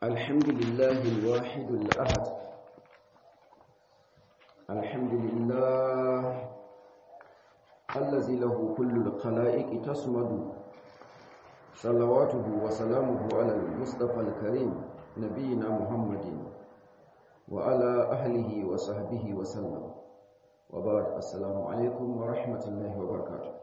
الحمد لله الواحد الأحد الحمد لله الذي له كل الخلائق تصمد صلواته وسلامه على المصطفى الكريم نبينا محمد وعلى أهله وصحبه وسلم وبعد السلام عليكم ورحمة الله وبركاته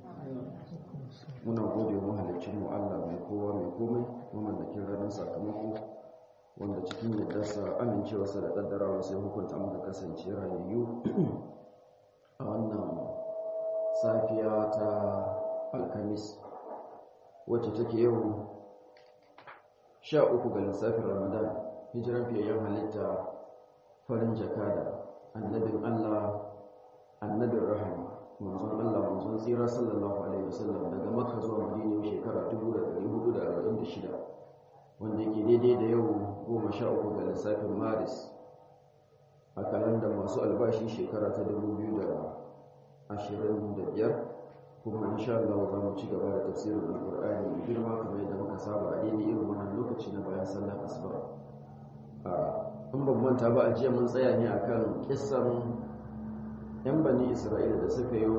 muna gode mahalicin mu Allah mai kowa mai komai mamallakin ranar sakamako wanda cikin yaddarsa amincewarsa da kaddarawa sai hukunta muka kasance rayayyu a wannan safiya ta alkamis wacce take yau sha uku ga lissafin ramadan hijiran fiyayyen halitta farin jakada annabin Allah annabin rahama manzon Allah manzon tsira sallallahu alaihi wasallam daga Makka zuwa Madina shekara 1446 wanda yake daidai da yau 13 ga lissafin Maris a kalandar masu albashi shekara ta 2025 kuma insha Allah za mu ci gaba da tafsirin Al-Qur'ani mai girma kamar yadda muka saba a daidai irin wannan lokaci na bayan sallar asuba a in ban manta ba a jiya mun tsaya ne akan kissan 'yan bani isra'ila da suka yi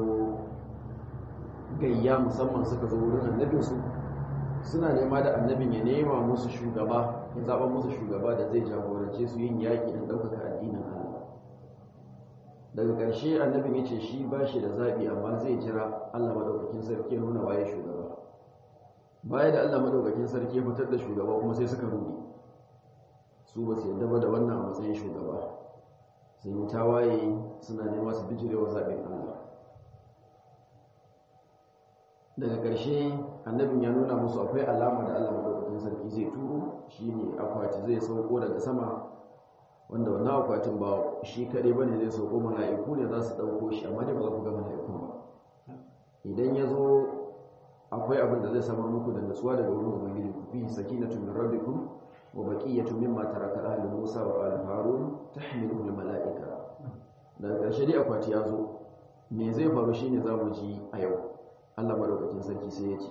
gayya musamman suka zo wurin annabinsu suna nema da annabin ya nema musu shugaba ya zaɓa musu shugaba da zai jagorance su yin yaƙi don ɗaukaka addinin allah daga ƙarshe annabin ya ce shi ba shi da zaɓi amma zai jira allah maɗaukakin sarki nuna waye shugaba baya da allah maɗaukakin sarki ya fitar da shugaba kuma sai suka ruɗe su ba su yadda ba da wannan a matsayin shugaba sun yi tawaye suna nema su bijirewa zaɓin Allah daga ƙarshe annabin ya nuna musu akwai alama da Allah madaukakin sarki zai turo shine akwati zai sauko daga sama wanda wannan akwatin ba shi kaɗai bane zai sauko mala'iku ne za su ɗauko shi amma dai ba za ku ga mala'ikun ba idan ya zo akwai abin da zai samar muku da nutsuwa daga wurin ubangiji ku fi sakinatu min rabbikum wa baqiyatu mimma taraka ahli Musa wa ali Harun tahmiluhu al-mala'ika daga ƙarshe dai akwati ya zo me zai faru shine zamu ji a yau Allah madaukakin sarki sai ya ce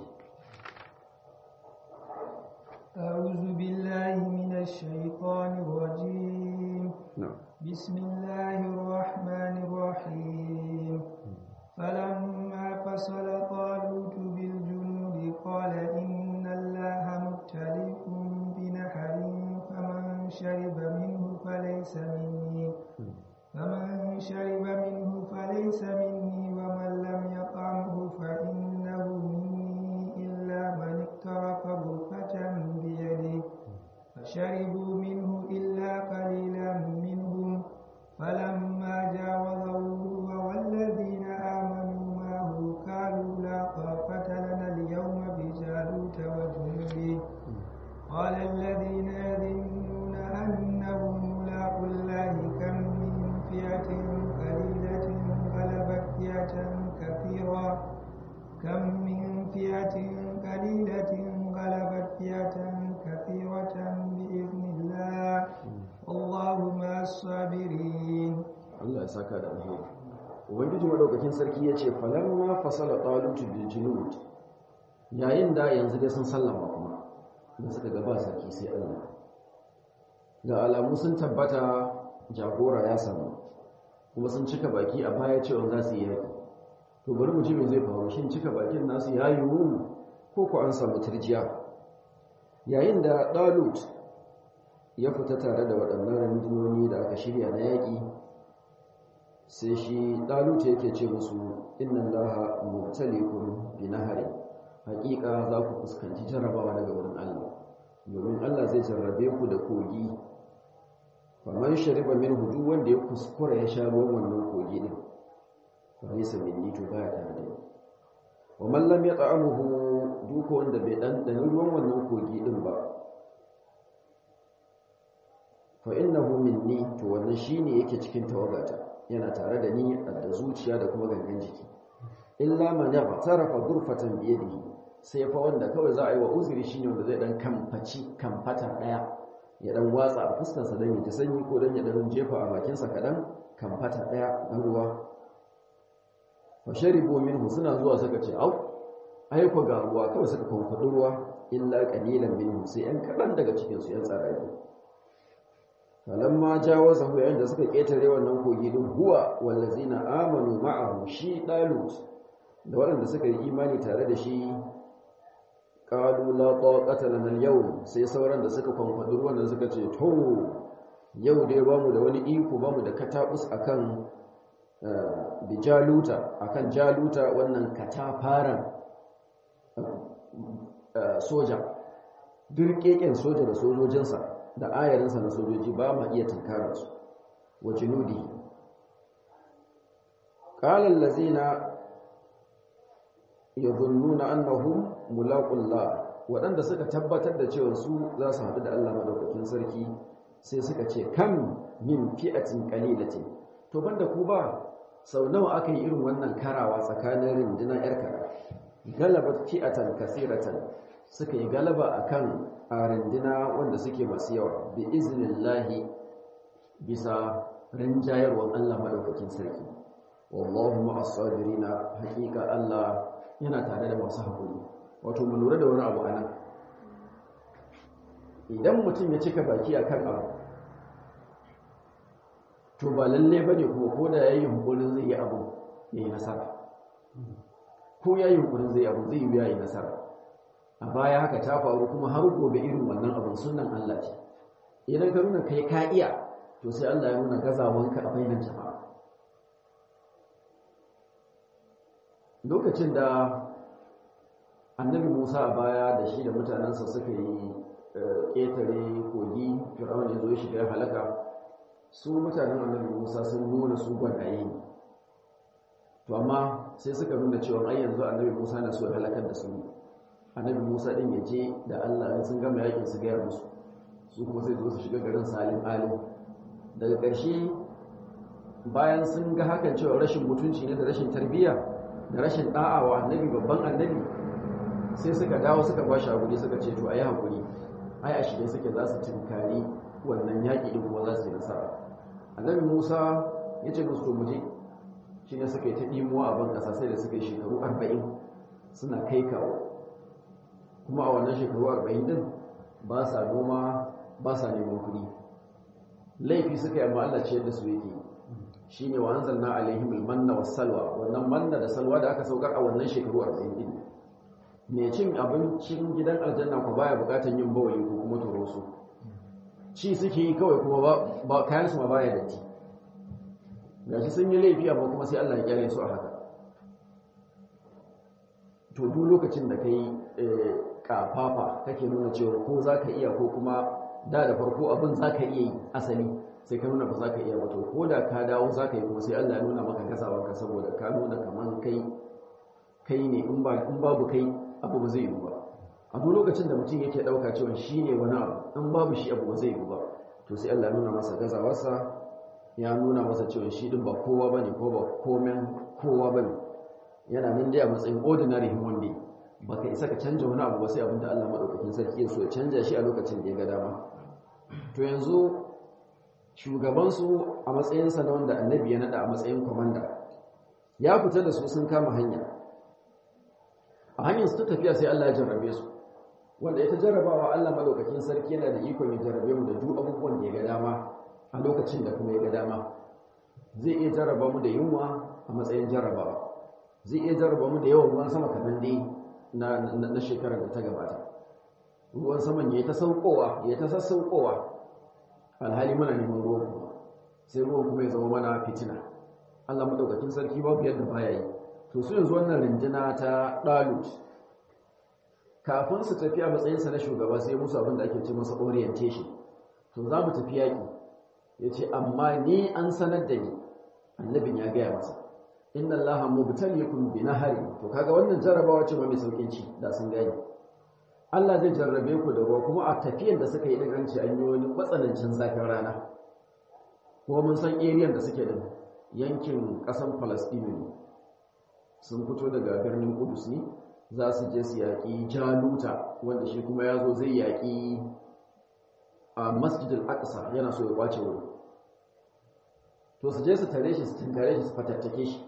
أعوذ بالله من الشيطان الرجيم بسم الله الرحمن الرحيم فلما فصل طالوت بالجنود قال إن الله مبتليكم بنهر فمن شرب منه فليس مني فمن شرب منه فليس مني ومن لم يطعمه فإنه مني إلا من اقترف غرفة بيده فشربوا منه إلا قليلا منهم فلما جاوزه هو والذين آمنوا معه قالوا لا طاقة لنا اليوم بجالوت وجنوده قال الذين يظنون أنهم ملاقوا الله كم من فئة قليلة غلبت فئة كثيرة كم من فئة قليلة غلبت فئة كثيرة بإذن الله والله مع الصابرين Allah ya saka da alheri ubangiji madaukakin sarki ya ce falamma fasala talutu bil junud yayin da yanzu dai sun sallama kuma da suka gaba sarki sai Allah ga alamu sun tabbata jagora ya samu kuma sun cika baki a baya cewa za su yi yaƙi to bari mu ji me zai faru shin cika bakin nasu ya yiwu ko ko an samu turjiya yayin da Dalut ya fita tare da waɗannan rundunoni da aka shirya na yaƙi sai shi Dalut yake ce musu inna Allaha mubtaliikum bi nahari haƙiƙa za ku fuskanci jarabawa daga wurin Allah domin Allah zai jarrabe ku da kogi faman shariba min hudu wanda ya kuskura ya sha ruwan wannan kogi din fa laysa minni to baya tare da ni wa man lam yat'amuhu duka wanda bai dan dan ruwan wannan kogi din ba fa innahu minni to wannan shine yake cikin tawagata yana tare da ni da zuciya da kuma gangan jiki illa man yaqtarafa ghurfatan bi yadihi sai fa wanda kawai za a yi wa uzuri shine wanda zai dan kamfaci kamfata daya ya dan watsa a fuskarsa don ya ji sanyi ko don ya dan jefa a bakinsa kaɗan kamfata ɗaya na ruwa fa sharibu minhu suna zuwa suka ce au ai ko ga ruwa kawai suka kwamfadi ruwa illa qalilan minhum sai yan kadan daga cikin su yan tsarari falamma jawazahu yayin da suka ketare wannan kogi din huwa wallazina amanu ma'ahu shi dalut da waɗanda suka yi imani tare da shi qalu la taqata lana al-yawm sai sauran da suka kwankwadi ruwan da suka ce to yau dai bamu da wani iko bamu da katabus akan bijaluta akan jaluta wannan katafaran soja dirkeken soja da sojojinsa da ayarinsa na sojoji ba ma iya tunkarar su wa junudi qala allazina yadhunnuna annahum mulaqullah waɗanda suka tabbatar da cewa su za su haɗu da Allah madaukakin sarki sai suka ce kam min fi'atin qalilatin to banda ku ba sau nawa aka yi irin wannan karawa tsakanin rundunar yar kara galabat fi'atan kasiratan suka yi galaba akan a runduna wanda suke masu yawa bi iznillahi bisa rinjayarwar Allah madaukakin sarki wallahu ma'as sabirina haqiqa Allah yana tare da masu hakuri wato mu lura da wani abu anan idan mutum ya cika baki akan abu to ba lalle bane kuma ko da yayi hunkurin zai yi abu yayi nasara ko yayi hunkurin zai abu zai yi yayi nasara a baya haka ta faru kuma har gobe irin wannan abin sunan Allah ce idan ka nuna kai ka iya to sai Allah ya nuna gazawanka a bainar jama'a lokacin da annabi Musa a baya da shi da mutanensa suka yi ƙetare kogi fir'aun ya zo ya shiga halaka su mutanen annabi Musa sun nuna su gwanaye ne to amma sai suka nuna cewa ai yanzu annabi Musa na so ya halakar da su annabi Musa din ya je da Allah in sun gama yakin su gaya musu su kuma sai zo su shiga garin Salim alim daga ƙarshe bayan sun ga hakan cewa rashin mutunci ne da rashin tarbiyya da rashin da'a wa annabi babban annabi sai suka dawo suka ba shi hakuri suka ce to ayi hakuri ai a shirye suke za su tinkari wannan yaƙi din kuma za su yi nasara annabi Musa ya ce musu to mu je shi ne suka yi ta ɗimuwa a ban ƙasa sai da suka yi shekaru arba'in suna kai kawo kuma a wannan shekaru arba'in din ba sa noma ba sa neman kuɗi laifi suka yi amma Allah ce yadda su yake shi ne wa anzalna alaihim almanna was salwa wannan manna da salwa da aka saukar a wannan shekaru arba'in din mai cin abincin gidan aljanna ko baya bukatan yin bawali ko kuma toroso ci suke yi kawai kuma ba kayan su ma baya datti gashi sun yi laifi amma kuma sai Allah ya kyale su a haka to duk lokacin da kai kafafa kake nuna cewa ko za ka iya ko kuma da da farko abin za ka iya yi asali sai ka nuna ba za ka iya ba to ko da ka dawo za ka yi kuma sai Allah ya nuna maka gazawanka saboda ka nuna kaman kai kai ne in babu kai abu ba zai yi ba a duk lokacin da mutum yake ɗauka cewa shi ne wani abu in babu shi abu ba zai yi ba to sai Allah ya nuna masa gazawarsa ya nuna masa cewa shi din ba kowa bane ko ba komen kowa bane yana nan dai a matsayin ordinary human being baka isa ka canja wani abu ba sai abinda Allah madaukakin sarki ya so ya canja shi a lokacin da ya ga dama to yanzu shugaban su a matsayin sa na wanda annabi ya nada a matsayin commander ya fita da su sun kama hanya a hanyar su ta tafiya sai Allah ya jarrabe su wanda ita jarrabawa Allah madaukakin sarki yana da ikon ya jarrabe mu da duk abubuwan da ya ga dama a lokacin da kuma ya ga dama zai iya jarraba mu da yunwa a matsayin jarrabawa zai iya jarraba mu da yawan ruwan sama kamar dai na shekarar da ta gabata ruwan saman ya ta saukowa ya ta sassaukowa alhali muna neman ruwan kuma sai ruwan kuma ya zama mana fitina Allah madaukakin sarki babu yadda baya yi to su yanzu wannan rinjina ta dalut kafin su tafi a matsayinsa na shugaba sai musu abin da ake ce masa orientation to za mu tafi yaƙi ya ce amma ni an sanar da ni annabin ya gaya masa inna allaha mubtaliikum bi nahari to kaga wannan jarrabawa ce mai saukin ci da sun gani Allah zai jarrabe ku da ruwa kuma a tafiyan da suka yi din an ce an yi wani matsanancin zafin rana kuma mun san area da suke da yankin ƙasar Palestine ne sun fito daga birnin Kudus ne za su je su yaƙi Jaluta wanda shi kuma ya zo zai yaƙi a Masjid al-Aqsa yana so ya kwace wuri to su je su tare shi su tinkare shi su fatattake shi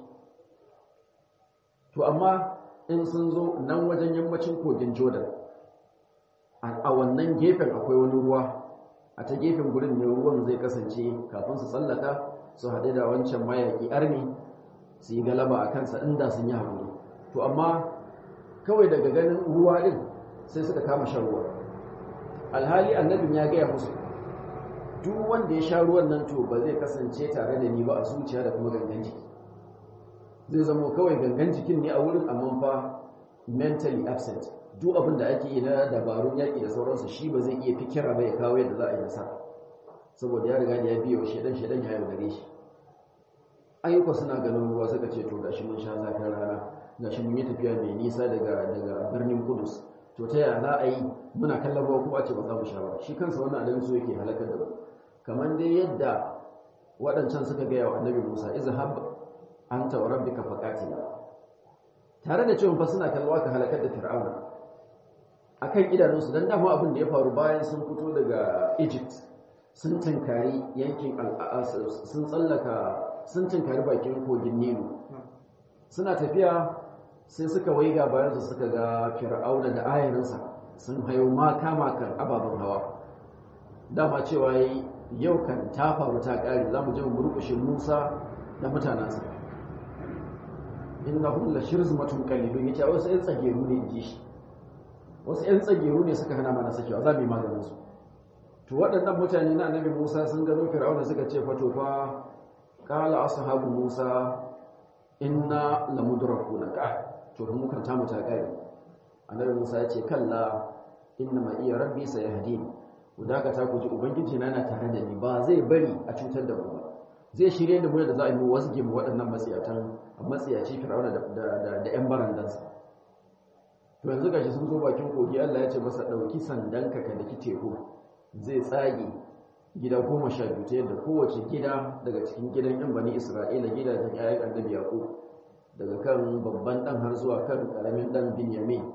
to amma in sun zo nan wajen yammacin kogin jordan a wannan gefen akwai wani ruwa a ta gefen gurin ne ruwan zai kasance kafin su tsallaka su haɗe da wancan mayaƙi arni su yi galaba a kansa inda sun yi haƙuri to amma kawai daga ganin ruwa ɗin sai suka kama shan ruwa alhali annabin ya gaya musu duk wanda ya sha ruwan nan to ba zai kasance tare da ni ba a zuciya da kuma gangan jiki zai zama kawai gangan jikin ne a wurin amma fa mentally absent duk abin da ake yi na dabarun yaƙi da sauransu shi ba zai iya fikira ba ya kawo yadda za a yi nasara saboda ya riga da ya biyo shedan shedan ya yaudare shi ayyuka suna ganin ruwa suka ce to gashi mun sha zafin rana gashi mun yi tafiya mai nisa daga daga birnin Kudus to ta yaya za a yi muna kallon ruwa kuma a ce ba za mu sha ba shi kansa wannan annabi so yake halakar da mu kamar dai yadda waɗancan suka gaya wa annabi Musa izhab anta wa rabbika faqatila tare da cewa fa suna kallon ka halakar da Fir'auna akan idanunsu dan dama abin da ya faru bayan sun fito daga Egypt sun tankari yankin sun tsallaka sun tankari bakin kogin Nilu suna tafiya sai suka waiga bayansu suka ga Fir'auna da ayarinsa sun hayo maka makan ababen hawa dama cewa yi yau kan ta faru ta ƙari za mu je mu murƙushe Musa da mutanensa innahum la shirzmatun qalilun yace wasu ƴan tsageru ne inji shi wasu ƴan tsageru ne suka hana mana sakewa za mu yi maganin su to waɗannan mutane na annabi Musa sun gano Fir'auna suka ce fa to fa qala ashabu Musa inna lamudrakuna ka to mu kan ta mu ta ƙari annabi Musa ya ce kalla inna ma iya rabbi sayahdini ku dakata ku ji ubangiji na yana tare da ni ba zai bari a cutar da mu ba zai shirye da mu da za a yi wasge mu waɗannan matsiyatan matsiyaci fir'auna da da da ƴan barandansa to yanzu gashi sun zo bakin kogi Allah ya ce masa dauki sandanka ka daki teku zai tsage gida goma sha biyu ta yadda kowace gida daga cikin gidan yan bani isra'ila gidajen ƴaƴan annabi yaqub daga kan babban dan har zuwa kan karamin dan binyamin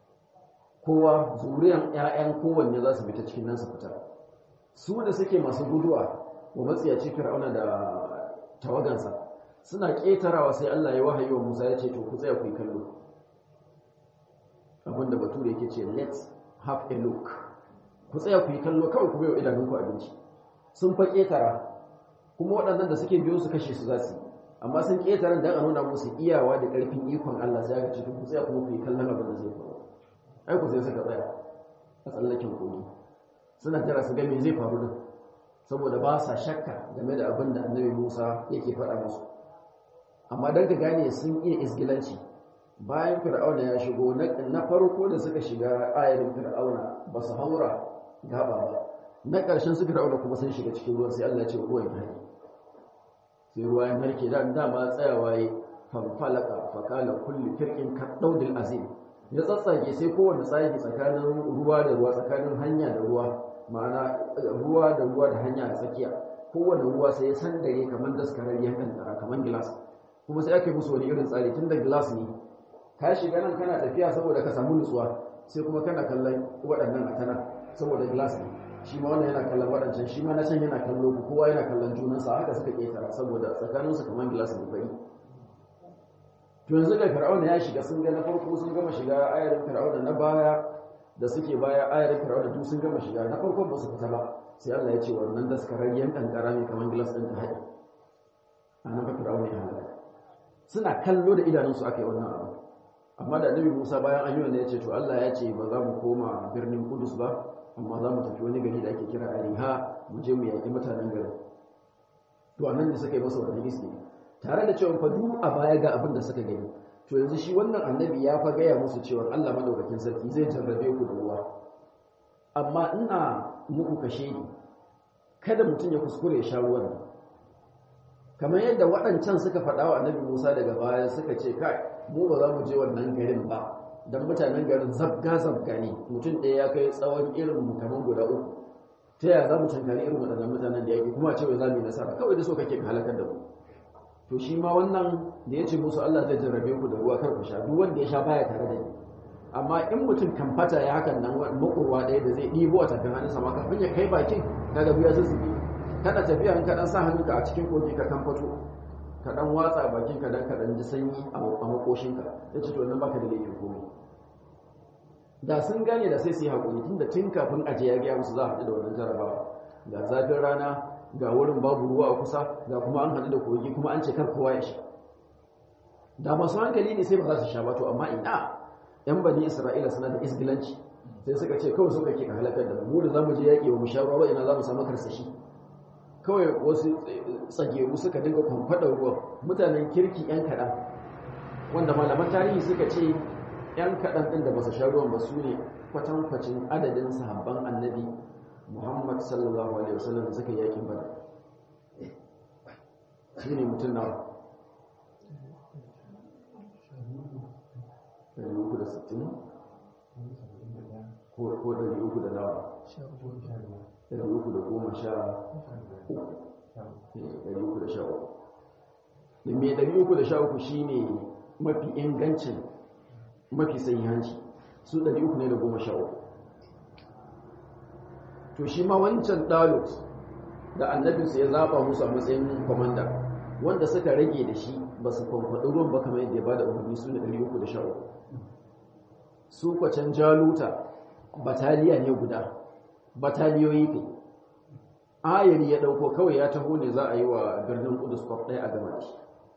kowa zuriyan ƴaƴan kowanne za su fita cikin nan su fita su da suke masu guduwa wa matsiyaci fir'auna da tawagansa suna ƙetarawa sai Allah ya wahayi wa Musa ya ce to ku tsaya ku yi kallo abinda bature yake ce let's have a look ku tsaya ku yi kallo kawai ku bai wa idanunku abinci sun fa ƙetara kuma waɗannan da suke biyo su kashe su za su yi amma sun ƙetara don a nuna musu iyawa da ƙarfin ikon Allah sai aka ce ku tsaya kuma ku yi kallon abin da zai faru ai ku sai suka tsaya a tsallaken kogi suna jira su ga me zai faru din saboda ba sa shakka game da abin da annabi Musa yake faɗa musu amma dan ka gane sun iya isgilanci bayan fir'auna ya shigo na farko da suka shiga ayarin fir'auna ba su haura gaba ba na ƙarshen su fir'auna kuma sun shiga cikin ruwan sai Allah ya ce ruwan ya harke sai ruwa ya harke da dama tsayawa ya fanfalaka fakala kulli firqin kadawdil azim ya tsatsage sai kowanne tsagi tsakanin ruwa da ruwa tsakanin hanya da ruwa ma'ana ruwa da ruwa da hanya a tsakiya kowanne ruwa sai ya sandare kamar daskararriyar kankara kamar gilas kuma sai aka yi musu wani irin tsari tun da gilas ne ka shiga nan kana tafiya saboda ka samu nutsuwa sai kuma kana kallon waɗannan a tana saboda gilas ne shi ma wannan yana kallon waɗancan shi ma na can yana kallo ku kowa yana kallon junansa haka suka ƙetara saboda tsakaninsu kamar gilas ne fari to yanzu da fir'auna ya shiga sun ga na farko sun gama shiga ayarin fir'auna na baya da suke baya ayarin fir'auna duk sun gama shiga na farko ba su fita ba sai Allah ya ce wannan daskararriyan kankara ne kamar gilas ɗin ta haɗi a nan fir'auna ya halaka suna kallo da idanunsu aka yi wannan abu amma da annabi Musa bayan an yi wannan ya ce to Allah ya ce ba za mu koma birnin Kudus ba amma za mu tafi wani gari da ake kira Ariha mu je mu yaƙi mutanen garin to annan da suka yi masa wannan iski tare da cewa fa duk a baya ga abin da suka gani to yanzu shi wannan annabi ya fa gaya musu cewa Allah madaukakin sarki zai jarrabe ku da ruwa amma ina muku kashe ni kada mutum ya kuskure ya sha ruwan nan kamar yadda waɗancan suka faɗa wa annabi Musa daga baya suka ce kai mu ba za mu je wannan garin ba dan mutanen garin zabga zabga ne mutum ɗaya ya kai tsawon irin mu kamar guda uku ta yaya za mu tankari irin waɗannan mutanen da yake kuma cewa za mu yi nasara kawai da so kake halakar da mu to shi ma wannan da ya ce musu Allah zai jarrabe ku da ruwa kar ku sha duk wanda ya sha baya tare da ni amma in mutum kan fata ya hakan nan makurwa ɗaya da zai ɗibo a tafin hannunsa ma kafin ya kai bakin kaga biya zuzzubi kada tafiya in ka dan sa hannunka a cikin kogi ka kan fato ka dan watsa bakin ka dan ka dan ji sanyi a makoshinka ya ce to nan baka da laifin komai da sun gane da sai su yi haƙuri tunda tun kafin aje ya gaya musu za a haɗu da wannan jarabawa ga zafin rana ga wurin babu ruwa a kusa ga kuma an haɗu da kogi kuma an ce kar kowa ya sha da masu hankali ne sai ba za su sha ba to amma ina yan bani isra'ila suna da isgilanci sai suka ce kawai suka ke ka halakar da mu da zamu je yaƙi wa mu sha ruwa ina za mu samu karsashi kawai wasu tsageru suka dinga kwamfadar ruwa mutanen kirki yan kaɗan wanda malaman tarihi suka ce yan kaɗan ɗin da ba su sha ruwan ba su ne kwatankwacin adadin sahabban annabi muhammad sallallahu alaihi wasallam da suka yakin bada su ne mutum nawa 360 ko 300 da nawa 313 da mai 313 shi ne mafi ingancin mafi sahihanci su 300 ne da 13 to shi ma wancan dalut da annabinsu ya zaba musu a matsayin kwamanda wanda suka rage da shi ba su kwamfaɗi ruwan ba kamar yadda ya ba da umarni su ne 313 su kwacen jaluta bataliya ne guda bataliyoyi kai ayari ya dauko kawai ya taho ne za a yi wa birnin kudus kwaf ɗaya a gama da shi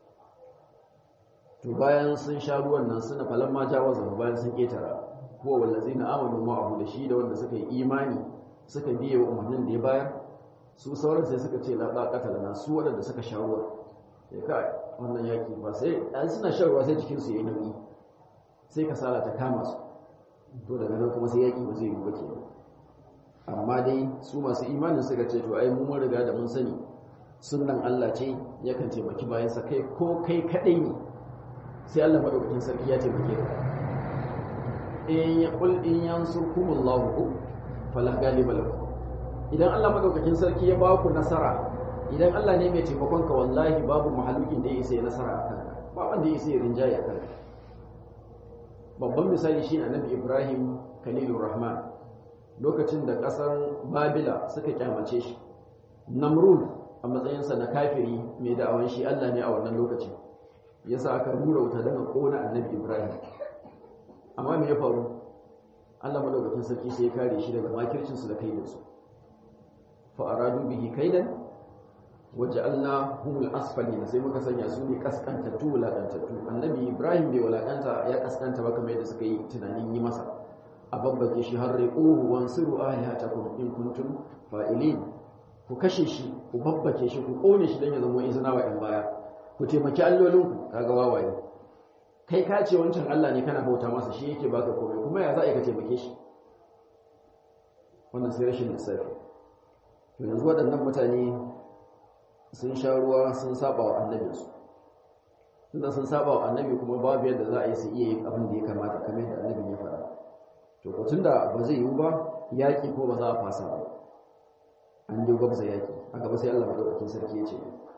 to bayan sun sha ruwan nan suna falon ma jawaza bayan sun ketara kuwa wallazi na amanu ma abu da shi da wanda suka yi imani suka biye wa umarnin da ya bayar su sauran sai suka ce la qatala na su waɗanda suka sha ruwa ya kai wannan yaki ba sai an suna shan ruwa sai jikinsu ya yi nauyi sai kasala ta kama su to daga nan kuma sai yaki ba zai yi ba kenan amma dai su masu imanin suka ce to ai mun riga da mun sani sunnan Allah ce yakan taimaki bayansa kai ko kai kadai ne sai Allah madaukakin sarki ya taimake ka in ya qul in yansurkumullahu fala ghaliba lakum idan Allah madaukakin sarki ya ba ku nasara idan Allah ne mai taimakon ka wallahi babu mahalukin da ya isa ya nasara akan ka ba wanda ya isa ya rinjaye akan ka babban misali shi annabi Ibrahim Khalilur Rahman lokacin da ƙasar babila suka kyamace shi namrud a matsayinsa na kafiri mai da'awan shi allah ne a wannan lokacin ya sa aka rura wuta daga ƙona annabi ibrahim amma me ya faru allah madaukakin sarki sai ya kare shi daga makircinsu da kaidansu fa'aradu bihi kaidan waje allah humul asfali sai muka sanya su ne kaskantattu wulaƙantattu annabi ibrahim bai wulaƙanta ya kaskanta ba kamar yadda suka yi tunanin yi masa a babbake shi har riƙuhu wansuru alihatakum in kuntum fa'ilin ku kashe shi ku babbake shi ku kone shi dan ya zama izina wa ɗan baya ku taimaki allolinku kaga wawaye kai ka ce wancan Allah ne kana bauta masa shi yake baka komai kuma ya za a yi ka taimake shi wannan sai rashin lissafi to yanzu waɗannan mutane sun sha ruwa sun saba wa annabinsu tunda sun saba wa annabi kuma babu yadda za a yi su iya yin abin da ya kamata kamar yadda annabin ya faɗa to ko da ba zai yiwu ba yaƙi ko ba za a fasa ba an yi gwabza yaƙi a gaba sai Allah madaukakin sarki ya ce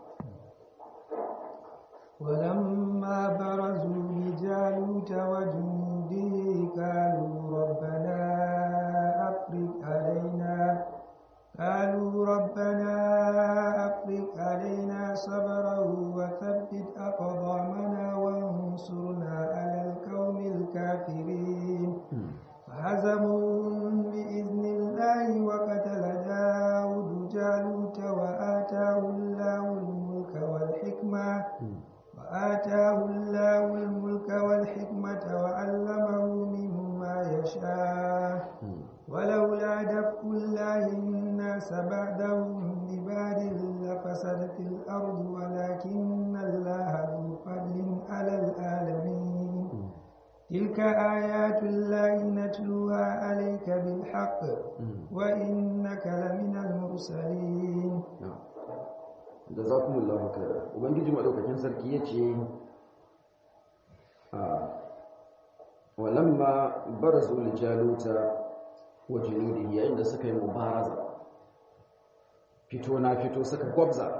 ولما برزوا لجالوت وجنوده قالوا ربنا أفرغ علينا قالوا ربنا أفرغ علينا صبرا وثبت أقدامنا وانصرنا على القوم الكافرين فهزموهم بإذن الله وقتل داود جالوت وآتاه الله الملك والحكمة وآتاه الله الملك والحكمة وعلمه مما يشاء ولولا دفع الله الناس بعدهم ببعد لفسدت الأرض ولكن الله ذو فضل على العالمين تلك آيات الله نتلوها عليك بالحق وإنك لمن المرسلين jazakumullahu khairan ubangiji madaukakin sarki yace a walamma barazu li jaluta wa junudihi yayin da suka yi mubaraza fito na fito suka gwabza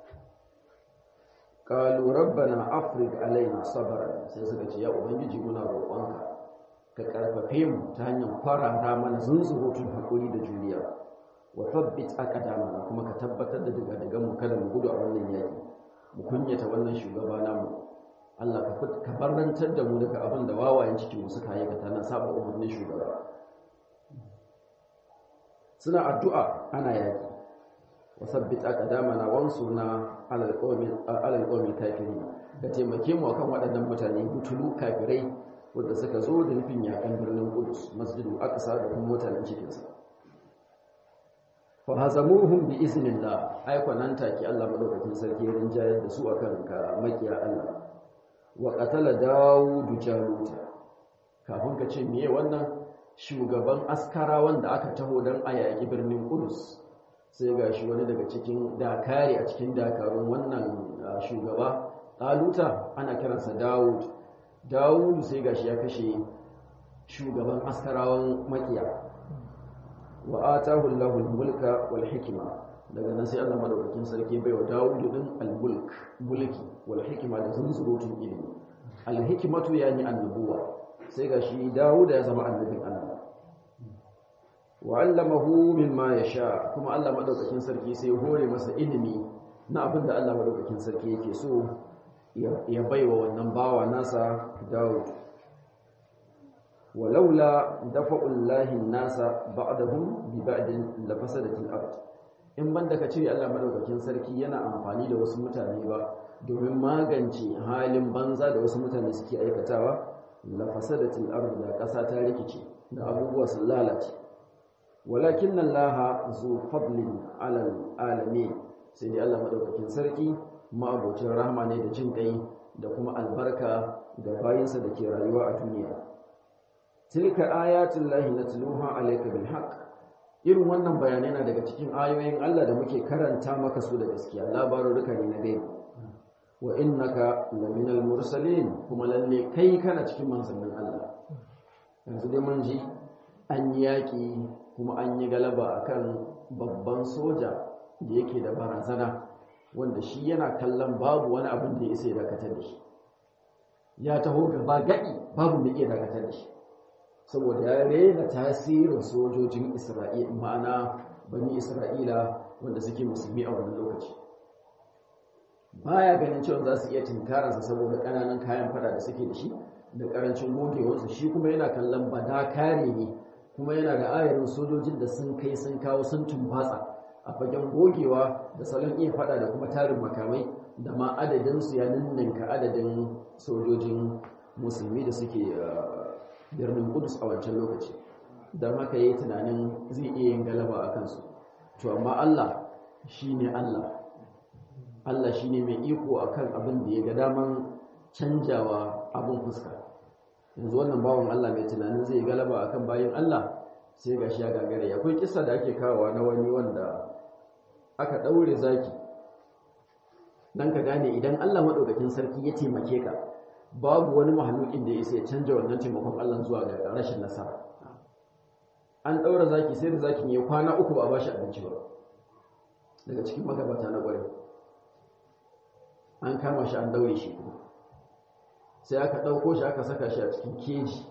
qalu rabbana afrig alaina sabran sai suka ce ya ubangiji muna roƙonka ka karfafe mu ta hanyar faranta mana zunzurutun hakuri da juriya wa tabbit aqdamana kuma ka tabbatar da daga daga mu kada mu gudu a wannan yaki mu kunyata wannan shugaba namu Allah ka barantar da mu daga abin da wawayen cikin mu suka aikata na saba umarnin shugaba suna addu'a ana yaki wasabbit aqdamana wansurna ala alqawmi ala alqawmi kafirin ka taimake mu akan waɗannan mutane butulu kafirai wanda suka zo da nufin yakan birnin Qudus masjidu aqsa da kuma mutanen cikin sa fa hazamuhum bi iznillah ai kwanan take Allah madaukakin sarki rinjayar da su akan ka makiya Allah wa qatala daud jalut kafin ka ce meye wannan shugaban askara wanda aka taho dan ayaki birnin Qudus sai ga shi wani daga cikin dakari a cikin dakarun wannan shugaba ɗaluta ana kiransa dawud dawudu sai ga shi ya kashe shugaban askarawan makiya wa atahu Allahu mulka wal hikima daga nan sai Allah madaukakin sarki baiwa dawudu din al-mulk mulki wal hikima da zunzurutun ilimi al-hikmatu yani annubuwa sai ga shi dawud ya zama annabin Allah wa'allamahu mimma yasha kuma Allah madaukakin sarki sai ya hore masa ilimi na abin da Allah madaukakin sarki yake so ya baiwa wannan bawa nasa Dawud walaula dafa'ullahi nasa ba'dahum bi ba'din la fasadatil ard in banda ka cire Allah madaukakin sarki yana amfani da wasu mutane ba domin magance halin banza da wasu mutane suke aikatawa la fasadatil ard da kasa ta rikice da abubuwa sun lalace walakin Allah zu fadlin alal alamin sai dai Allah madaukakin sarki ma'abocin rahama ne da jin kai da kuma albarka ga bayinsa da ke rayuwa a duniya tilka ayatul lahi natluha alayka bil haqq irin wannan bayanai na daga cikin ayoyin Allah da muke karanta maka su da gaskiya labaruruka ne na gaibi wa innaka laminal mursalin kuma lalle kai kana cikin manzannin Allah yanzu dai mun ji an yi yaƙi kuma an yi galaba akan babban soja da yake da barazana wanda shi yana kallon babu wani abin da ya isa ya dakatar da shi ya taho gaba gaɗi babu mai iya dakatar da shi saboda ya rena tasirin sojojin isra'ila ma'ana bani isra'ila wanda suke musulmi a wannan lokaci baya ganin cewa za su iya tinkararsa saboda ƙananan kayan fada da suke da shi da ƙarancin gogewarsa shi kuma yana kallon bada kare ne kuma yana da ayarin sojojin da sun kai sun kawo sun tumbatsa a fagen gogewa da salon iya fada da kuma tarin makamai da ma adadinsu ya ninninka adadin sojojin musulmi da suke birnin kudus a wancan lokaci don haka yi tunanin zai iya yin galaba a kansu to amma allah shi ne allah allah shi ne mai iko a kan abin da ya ga daman canjawa abin fuska yanzu wannan bawan allah mai tunanin zai galaba a kan bayan allah sai ga shi ya gagare akwai kisa da ake kawowa na wani wanda aka ɗaure zaki don ka gane idan allah maɗaukakin sarki ya taimake ka babu wani mahalukin da ya isa ya canja wannan taimakon allah zuwa ga rashin nasara an ɗaura zaki sai da zakin ya kwana uku ba a bashi abinci ba daga cikin magabata na ƙwarai an kama shi an daure shi kuma sai aka ɗauko shi aka saka shi a cikin keji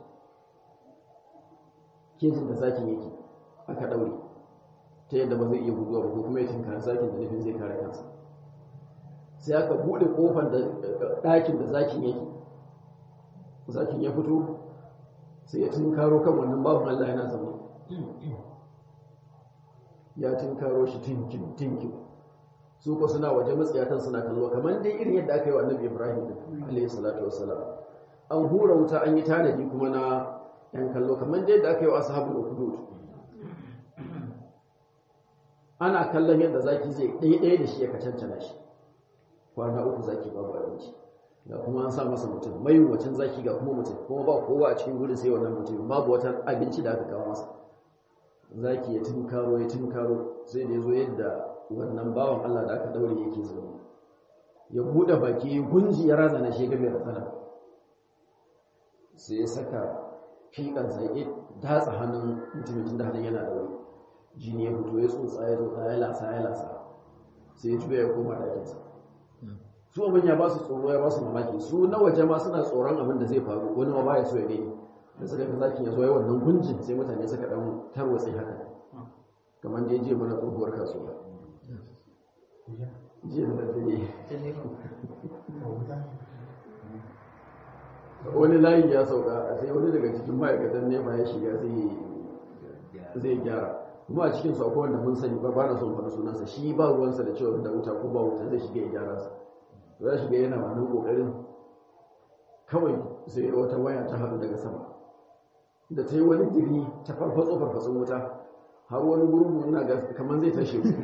kejin da zakin yake aka ɗaure ta yadda ba zai iya guduwa ba ko kuma ya tinkara zakin da nufin zai kare kansa sai aka buɗe ƙofar da ɗakin da zakin yake zakin ya fito sai ya tinkaro kan wannan babu Allah yana zaune ya tinkaro shi tinkin tinkin su ko suna waje matsiyatan suna kallo kamar dai irin yadda aka yi wa annabi Ibrahim alayhi salatu wassalam an hura wuta an yi tanadi kuma na yan kallo kamar dai yadda aka yi wa ashabul ukhdud ana kallon yadda zaki zai ɗaya da shi ya kacancana shi kwana uku zaki babu abinci ga kuma an sa masa mutum mai wacin zaki ga kuma mutum kuma ba kowa a cikin gudun sai wannan mutum babu wata abinci da aka kawo masa zaki ya tunkaro ya tunkaro sai da ya zo yadda wannan bawan Allah da aka daure yake zaune ya buɗe baki gunji ya razana shi ga mai ratsana sai ya saka fiƙan sai datsa hannun mutumin da hannun yana daure jini ya fito ya tsotsa ya tsotsa ya lasa ya lasa sai ya juya ya koma ɗakinsa su abin ya ba su tsoro ya ba su mamaki su na waje ma suna tsoron abin da zai faru wani ma ba ya so ya gani da suka ga zakin ya zo ya wannan gunjin sai mutane suka dan tarwatse haka kamar da ya je mana tsohuwar kasuwa jiya da dare wani layi ya sauka sai wani daga cikin ma'aikatan nefa ya shiga zai gyara kuma a cikin sauko wanda mun sani ba ba na son faɗa sunansa shi ba ruwansa da cewa da wuta ko ba wuta zai shiga ya gyara sa za shiga yana wannan kokarin kawai sai wata waya ta haɗu daga sama da ta yi wani diri ta farfatso farfatsun wuta har wani gurgu na ga kamar zai tashe ku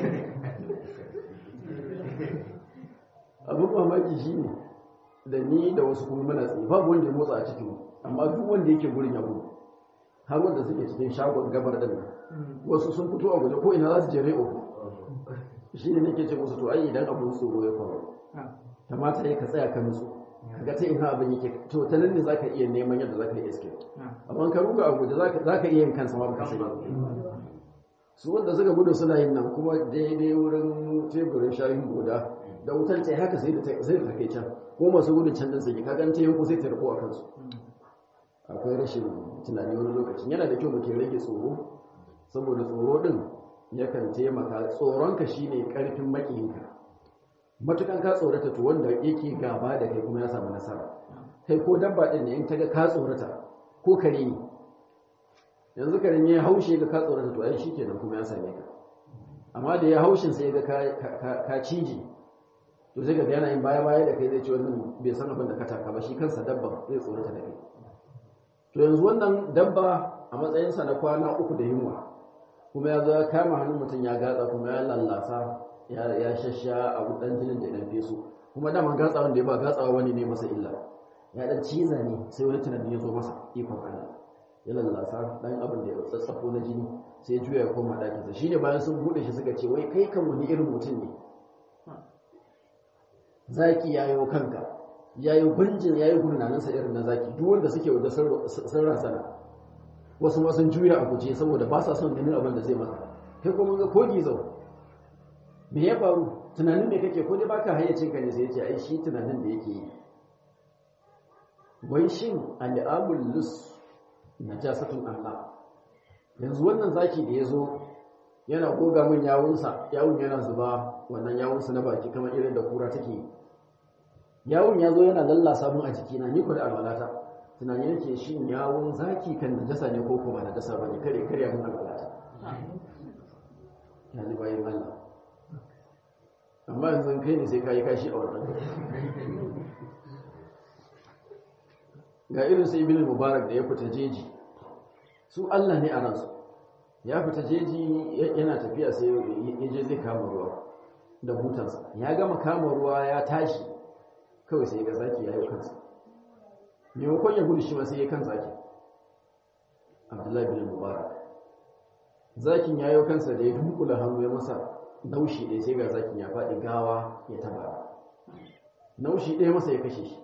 abin mamaki shi ne da ni da wasu kuma mana tsaye babu wanda ya motsa a cikin amma duk wanda yake gurin ya gudu har wanda suke cikin shagon gabar din wasu sun fito a guje ko ina za su je re'o shi ne nake ce musu to ai idan abin tsoro ya faru kamata ya ka tsaya ka nutsu kaga ta ina abin yake to ta nan ne zaka iya neman yadda zaka yi escape amma ka ruga a guje zaka zaka iya yin kansa ma baka sani su wanda suka gudu suna yin nan kuma daidai wurin teburin shayin goda da wutar ta haka sai da sai da take can ko masu gudun can din sai ka ganta yanku sai ta rako a kansu akwai rashin tunani wani lokacin yana da kyau mutum rage tsoro saboda tsoro din yakan taimaka tsoronka shine karfin makiyinka matukan ka tsorata to wanda yake gaba da kai kuma ya samu nasara kai ko dabba din ne in ta ga ka tsorata ko kare ne yanzu karen ya haushe ga ka tsorata to ai shikenan kuma ya same ka amma da ya haushin sai ga ka ciji to sai ga yana yin baya baya da kai zai ce wannan bai san abin da ka taka ba shi kansa dabba zai tsorata da kai to yanzu wannan dabba a matsayinsa na kwana uku da yunwa kuma ya zo ya kama hannun mutum ya gatsa kuma ya lallasa ya shasha a dan jinin da ya dan feso kuma daman gatsa wanda ya ba gatsawa wani ne masa illa ya dan ciza ne sai wani tunani ya zo masa ikon Allah ya lallasa dan abin da ya tsatsafo na jini sai ya juya ya koma ɗakinsa shine bayan sun bude shi suka ce wai kai kan wani irin mutum ne zaki yayo kanka yayi gunjin yayi gurnaninsa irin na zaki duk wanda suke waje sun rasana wasu ma sun juya a guje saboda ba sa son ganin abin da zai maka kai kuma ga kogi zau me ya faru tunanin me kake ko dai baka hayyacin ka ne sai ya ce ai shi tunanin da yake yi wai shin al'amul lus najasatun Allah yanzu wannan zaki da ya zo yana goga min yawunsa yawun yana zuba wannan yawunsa na baki kamar irin da kura take yi yawun ya zo yana lallasa mun a jikina ni ko da alwalata tunani yake shi yawun zaki kan najasa ne ko kuma najasa ba ne kare kare mun alwalata yanzu bayan Allah amma yanzu kai ne sai kayi kashi a wannan ga irin sai ibn mubarak da ya fita jeji su Allah ne a ransu ya fita jeji yana tafiya sai ya je zai kama ruwa da butansa ya gama kama ruwa ya tashi kawai sai ga zaki ya yi kansa maimakon ya gudu shi ma sai ya kan zaki abdullahi bin mubarak zakin ya yi kansa da ya dunkula hannu ya masa naushi ɗaya sai ga zakin ya faɗi gawa ya taba naushi ɗaya masa ya kashe shi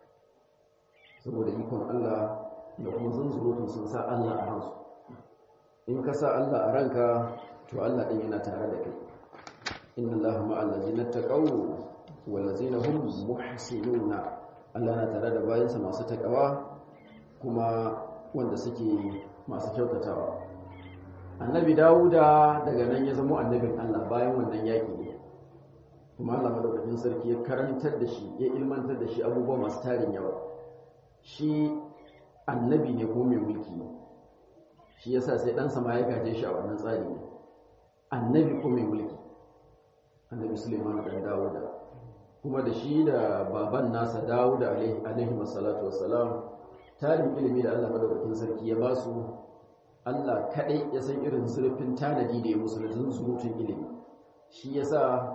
saboda ikon Allah da kuma zunzurutun sun sa Allah a ransu in ka sa Allah a ranka to Allah ɗin yana tare da kai inna Allah ma'al ladzina taqaw wal ladzina hum muhsinuna Allah na tare da bayansa masu takawa kuma wanda suke masu kyautatawa annabi Dawuda daga nan ya zama annabin Allah bayan wannan yaki ne kuma Allah madaukakin sarki ya karantar da shi ya ilmantar da shi abubuwa masu tarin yawa shi annabi ne ko mai mulki ne shi yasa sai ɗansa ma ya gaje shi a wannan tsari ne annabi ko mai mulki annabi suleiman dan dawuda kuma da shi da baban nasa dawuda alaihi wassalatu wassalam tarin ilimi da allah madaukakin sarki ya ba su allah kaɗai ya san irin zurfin tanadi da ya musu da surutun ilimi shi yasa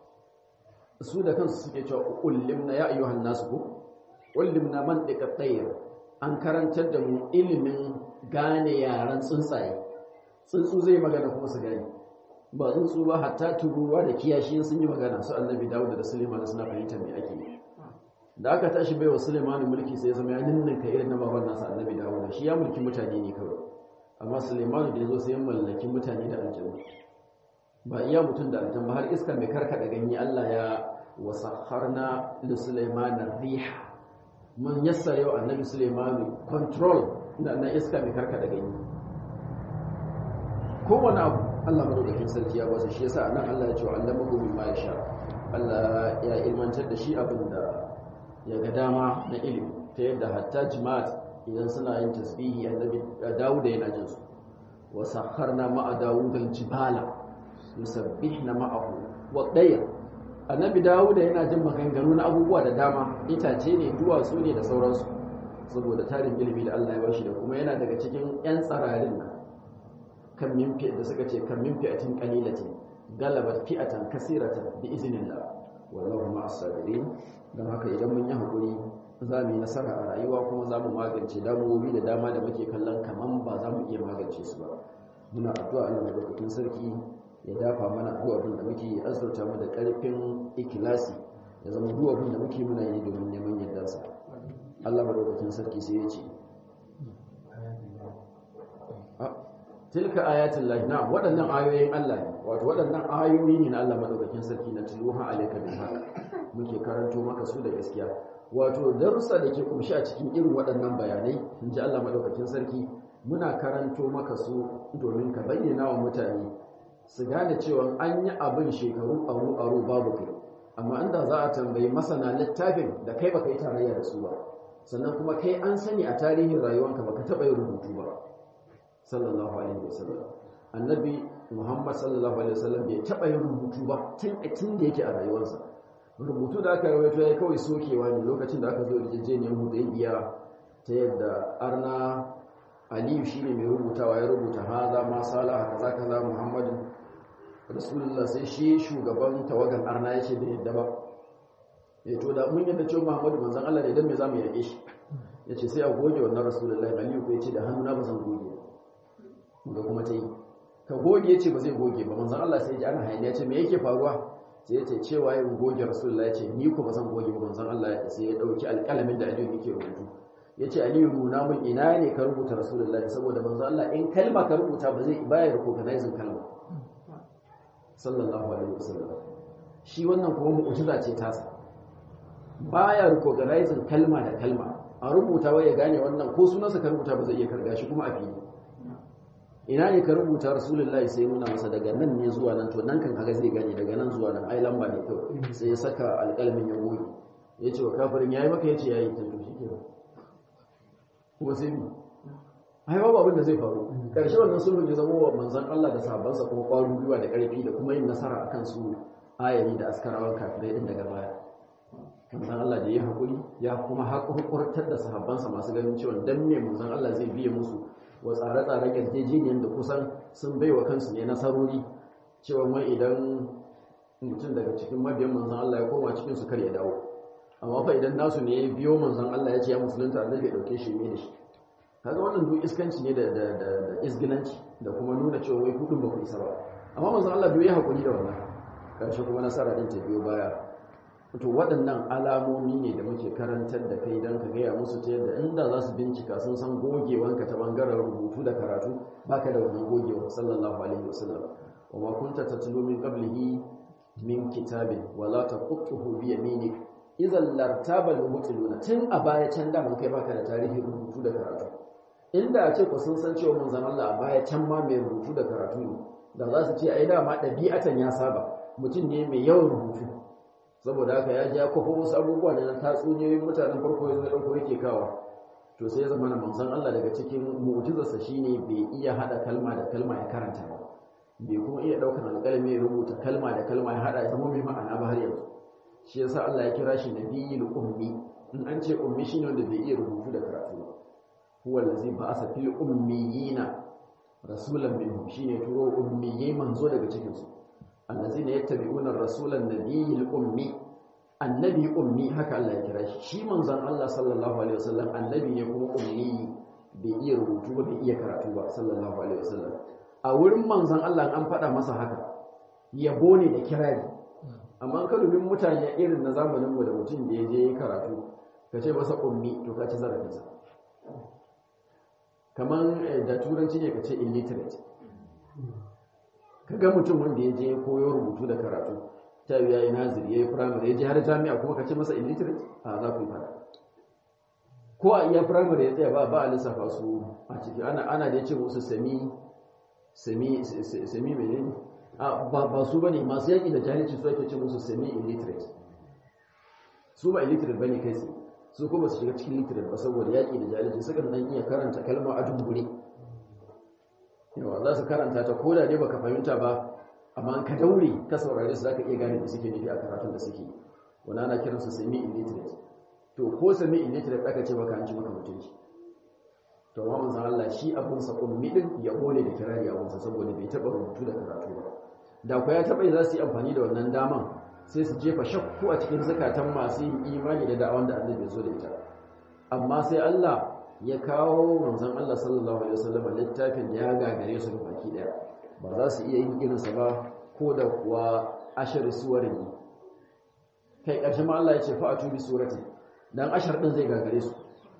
su da kansu suke cewa ullimna ya ayyuhan nasu ko ullimna man dika tsayir an karantar da mu ilimin gane yaran tsuntsaye tsuntsu zai magana kuma su gane ba tsuntsu ba hatta tururuwa da kiyashi sun yi magana su annabi dawud da suleiman suna fahimtar me ake yi da aka tashi bai wa suleiman mulki sai ya zama ya ninninka irin na baban nasa annabi dawud shi ya mulki mutane ne kawai amma suleiman da ya zo sai ya mallaki mutane da aljanu ba iya mutum da aljan ba har iska mai karkada ganye Allah ya wasakharna li suleiman riha mun yassare wa annabi suleiman control na iska mai karkada ganye kowane abu Allah madaukakin sarki ya basa shi yasa nan Allah ya ce wa allamahu mimma yasha Allah ya ilmantar da shi abin da ya ga dama na ilimi ta yadda hatta jima'at idan suna yin tasbihi annabi Dawud yana jin su wa sakharna ma'a Dawud al-jibala yusabbihna ma'ahu wa dayr annabi Dawud yana jin maganganu na abubuwa da dama itace ne duwatsu ne da sauransu saboda tarin ilimi da Allah ya bashi da kuma yana daga cikin yan tsararin nan kan min da suka ce kan min fi'atin qalilatin galabat fi'atan kasiratan bi iznillah wallahu ma'as sabirin don haka idan mun yi hakuri za mu yi nasara a rayuwa kuma za mu magance damuwoyi da dama da muke kallon kaman ba za mu iya magance su ba muna addu'a Allah madaukakin sarki ya dafa mana duk abin da muke azurta mu da karfin ikilasi ya zama duk abin da muke muna yi domin neman yardarsa Allah madaukakin sarki sai ya ce tilka ayatul lahi na waɗannan ayoyin Allah ne wato waɗannan ayoyi ne na Allah madaukakin sarki na tiluha alayka bil haqq muke karanto maka su da gaskiya wato darussa da ke kumshi a cikin irin waɗannan bayanai in ji Allah madaukakin sarki muna karanto maka su domin ka bayyana wa mutane su gane cewa an yi abin shekaru aru aru babu kai amma inda za a tambayi masana littafin da kai baka yi tarayya da su ba sannan kuma kai an sani a tarihin rayuwanka baka taɓa yin rubutu ba sallallahu alaihi wasallam annabi muhammad sallallahu alaihi wasallam bai taɓa yin rubutu ba tun tun da yake a rayuwarsa rubutu da aka rawaito ya kawai sokewa ne lokacin da aka zo yarjejeniyar hudaybiya ta yadda arna aliyu shine mai rubutawa ya rubuta haza ma salaha kaza kaza muhammadu rasulullah sai shi shugaban tawagan arna ya ce bai yadda ba ya to da mun yadda cewa muhammadu manzon Allah ne dan me zamu yake shi yace sai a goge wannan rasulullahi aliyu ko yace da hannuna ba zan goge ga kuma ta yi ka goge yace ba zai goge ba manzon Allah sai ya ji ana hayaniya ce me yake faruwa sai yace cewa ya goge rasulullahi yace ni ko ba zan goge ba manzon Allah sai ya dauki alƙalamin da aliyu yake rubutu yace aliyu nuna mun ina ne ka rubuta rasulullahi saboda manzon Allah in kalma ka rubuta ba zai baya recognizing kalma sallallahu alaihi wasallam shi wannan kuma mu'jiza ce tasa baya recognizing kalma da kalma a rubuta wai ya gane wannan ko sunansa ka rubuta ba zai iya karga shi kuma a fili ina ne ka rubuta rasulullahi sai nuna masa daga nan ne zuwa nan to nan kan kaga zai gane daga nan zuwa nan ai lamba ne kawai sai ya saka alƙalmin ya goge ya ce wa kafirin yayi maka ya ce yayi ta to shikenan kuma sai mu ai babu abin da zai faru karshe wannan sulhun ya zama wa manzon Allah da sahabbansa kuma ƙwarin gwiwa da ƙarfi da kuma yin nasara akan su ayari da askarawan kafirai din daga baya manzon Allah da ya haƙuri ya kuma haƙurƙurtar da sahabbansa masu ganin cewa dan me manzon Allah zai biye musu wa tsare-tsaren yarjejeniyar da kusan sun bai wa kansu ne nasarori cewa wai idan mutum daga cikin mabiyan manzon Allah ya koma cikin su kar ya dawo amma fa idan nasu ne ya biyo manzon Allah ya ce ya musulunta annabi ya dauke shi ne da shi kaga wannan duk iskanci ne da da da isgilanci da kuma nuna cewa wai kudin ba ku isa ba amma manzon Allah bai hakuri da wannan karshe kuma nasara din ta biyo baya to waɗannan alamomi ne da muke karantar da kai don ka gaya musu ta yadda inda za su bincika sun san gogewanka ta bangaren rubutu da karatu baka da wannan gogewa sallallahu alaihi wasallam wa ma kunta tatlu min qablihi min kitabin wala taqutuhu bi yaminik idan lartaba al-mubtiluna tun a baya can da mun kai baka da tarihi rubutu da karatu inda a ce ku sun san cewa mun zama Allah a baya can ma mai rubutu da karatu ne da za su ce ai dama ɗabi'atan ya saba mutum ne mai yawan rubutu saboda haka ya ja kwafo wasu abubuwa ne na tatsuniyoyin mutanen farko ya zai ɗauko yake kawa to sai ya zama na manzon Allah daga cikin mu'jizarsa shine bai iya hada kalma da kalma ya karanta ba bai kuma iya ɗaukar alƙalami ya rubuta kalma da kalma ya hada ya zama mai ma'ana ba har yanzu shi yasa Allah ya kira shi nabiyul ummi in an ce ummi shine wanda bai iya rubutu da karatu ba huwa allazi ba'atha fil ummiyina rasulan minhum shine turo ummiyai manzo daga cikin su allazina yattabi'una ar-rasulan nabiyil ummi annabi ummi haka Allah ya kira shi shi manzon Allah sallallahu alaihi wasallam annabi ne kuma ummi bai iya rubutu ba bai iya karatu ba sallallahu alaihi wasallam a wurin manzon Allah an faɗa masa haka yabo ne da kirari amma ka dubin mutane irin na zamanin mu da mutum da ya je karatu ka ce masa ummi to ka ci zarafinsa kamar da turanci ne ka ce illiterate ka ga mutum wanda ya je koyo rubutu da karatu ta yi yayi naziri yayi primary ya je har jami'a kuma ka ce masa illiterate a za ku yi fara ko a iya primary ya tsaya ba ba a lissafa su a ciki ana ana da ya ce musu semi semi semi menene a ba ba su bane masu yaki da jahilci su ake ce musu semi illiterate su ba illiterate bane kai tsaye su kuma su shiga cikin literate ba saboda yaƙi da jahilci sukan dan iya karanta kalma a dungure yawa za su karanta ta koda dai baka fahimta ba amma ka daure ka saurare su zaka iya gane da suke nufi a karatun da suke wani ana kiransu semi illiterate to ko semi illiterate aka ce maka an ci maka mutunci to amma manzon Allah shi abun sa ummi din ya gole da kirari abun sa saboda bai taba rubutu da karatu ba da ku ya taba za su yi amfani da wannan daman sai su jefa shakku a cikin zakatan masu yin imani da da'awan da annabi ya zo da ita amma sai Allah ya kawo manzon Allah sallallahu alaihi wasallam littafin da ya gagare su baki daya ba za su iya yin irin sa ba ko da kuwa ashar suwarin kai karshe ma Allah ya ce fa'atu bi surati dan ashar din zai gagare su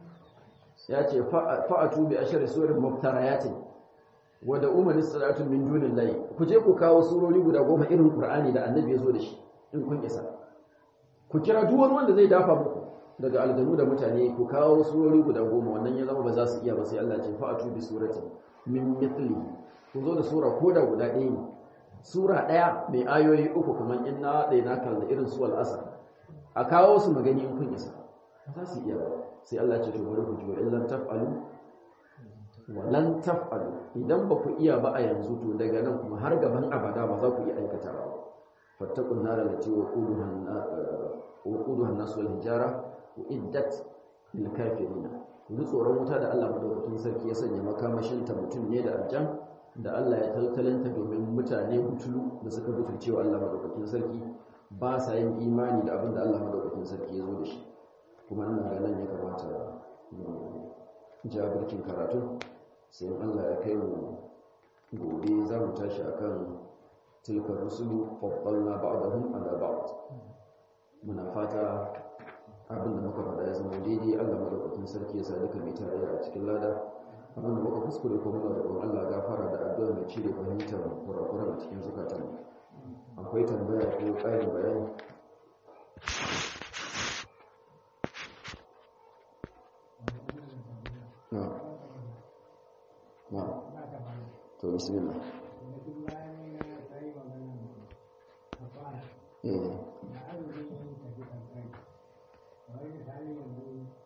ya ce fa'atu bi ashar suwarin muftarayatin wa da umar salatu min dunillahi ku je ku kawo surori guda goma irin qur'ani da annabi ya zo da shi in kun isa ku kira duk wani wanda zai dafa muku daga aljanu da mutane ku kawo surori guda goma wannan ya zama ba za su iya ba sai Allah ce fa'atu bi surati min mithli ku zo da sura koda guda ɗaya ne sura ɗaya mai ayoyi uku kamar inna ɗaya na kalla irin su al'asar a kawo su magani in kun isa ba za su iya ba sai Allah ce to bari ku ji wa illan taf'alu wa lan taf'alu idan ba ku iya ba a yanzu to daga nan kuma har gaban abada ba za ku iya aikata ba fattaqun nar allati waquduha an-nas wal hijara uiddat lil kafirin ku tsoron wuta da Allah madaukakin sarki ya sanya makamashin ta mutum ne da aljan da Allah ya taltalanta domin mutane butulu da suka butulce wa Allah madaukakin sarki ba sa yin imani da abin da Allah madaukakin sarki ya zo da shi kuma ina ga nan ya kamata jabirkin karatu sai Allah ya kai mu gobe za mu tashi akan tilkar rusulu faddalna ba'dahum ala ba'd muna fata abin da muka faɗa ya zama daidai Allah madaukakin sarki ya sa duka mai tarayya a cikin lada abin da muka kuskure ko muna roƙon Allah gafara da addu'a mai cire fahimtar kurakuran a cikin zukatan akwai tambaya ko ƙarin bayani na na to bismillah eh